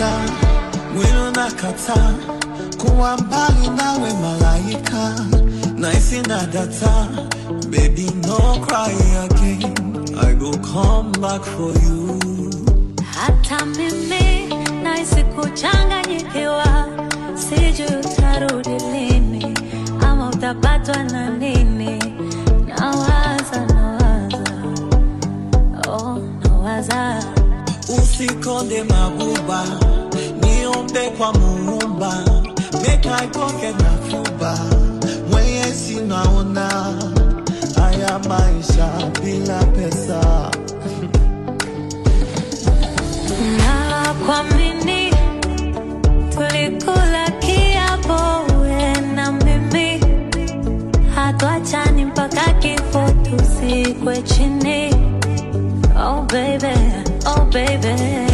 malaika, mwili unakataa kuwa mbali nawe malaika, naisi na data, baby no cry again, I go come back for you. Hata mimi nahisi kuchanganyikiwa, sijui utarudi lini ama utapatwa na nini. Nawaza, nawaza, oh, nawaza Usikonde mabuba, niombe kwa muumba, make I pocket na fuba, mwenyezi naona haya maisha bila pesa. na kuamini tulikula kiapo we na mimi hatuachani mpaka kifo tusikwe chini oh baby, oh baby